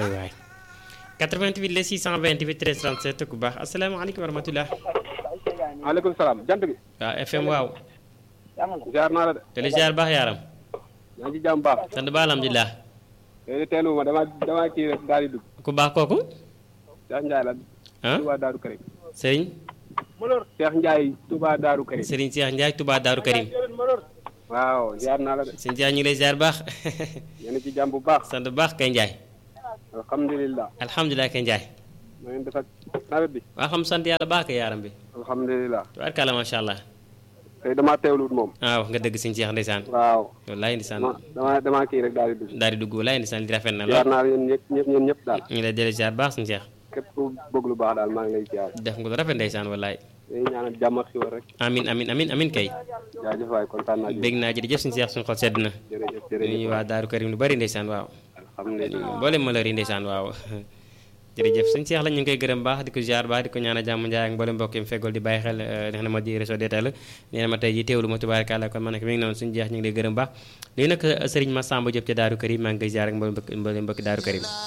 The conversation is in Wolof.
waay 88 la 628 13 37 ku baax asalaamaaleykum wa rahmatulah. maaleykum salaam jant bi. waaw FM waaw. ziar naa la de. te li ziar baax yaaram. maa ngi ci jàmm baax. sant ba alhamdulilah. léegi teelu ma dama dama kii rek daal di dugg. ku baax kooku. Cheikh Ndiaye la. ah Touba Daaru Karim. Serigne. Cheikh Ndiaye Touba Daaru Karim. Serigne Cheikh Ndiaye Touba Darou Karim. waaw ziar naa la de. sëñ Ndiaye ñu ngi lay ziar baax. yéen a ci jàmm bu baax. sant bu baax kay Ndiaye. alhamdulilah. alhamdulilah kay Ndiaye. na ngeen def ak nawet bi. waa xam sant yàlla baax kay yaaram bi. alhamdulilah. tubaarkàlla macha allah. tey damaa teewluwut moom. ah wax nga dëgg sëñ Cheikh ndeysaan. waaw. wallaay ndeysaan. dama dama dama kii rek daal di dugg. daal di dugg wallaay ndeysaan li rafet na ziar lool. naa la yéen ñëpp ñëpp ñëpp ñëpp daal. ñu ngi lay dellu ziar baax sëñ Cheikh. képp ku bëgg lu baax daal maa ngi lay ziar. def nga lu rafet ndeysaan wallaay. dañuy ñaanal jàmm ak xiwal rek. amin amin amin amin kay. jaajëf waay kontaan naa. bég naa jërëjëf sëñ Cheikh suñu xol sedd na. jërëjëf ñu jërëjëf. waa Daaru Karim lu bari ndeysaan waaw. alhamdulilah. mboolem malheur yi ndeysaan waaw jërëjëf sëñ Cheikh la ñu ngi koy gërëm baax di ko ziar baax di ko ñaan a jàmm njaay ak mboolem mbokk yi mu feggool di bàyyi xel li nga xam ne moo di réseau DTL nee na ma tey ji teewlu ma tubaarkàlla kon ma nekk mi ngi noonu suñu jeex ñu ngi lay gërëm baax léegi nag sëriñ Massamba Diop ca Daaru Karim maa ngi koy ziar ak mboolem mbokk mboolem mbokki Daaru Karim